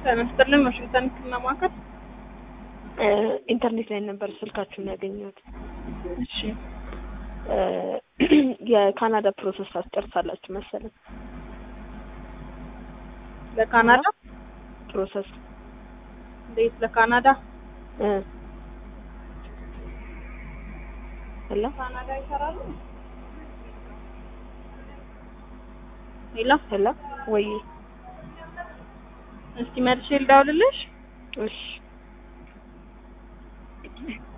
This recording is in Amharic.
ጤና ይስጥልን ዋሽንግተን ህክምና ማዕከል። ኢንተርኔት ላይ ነበር ስልካችሁን ያገኘሁት። እሺ የካናዳ ፕሮሰስ ታስጨርሳላችሁ መሰለኝ። ለካናዳ ፕሮሰስ እንዴት? ለካናዳ ሄሎ ካናዳ ይሰራሉ? ሄሎ ሄሎ ወይ እስቲ መልሼ ልደውልልሽ። እሺ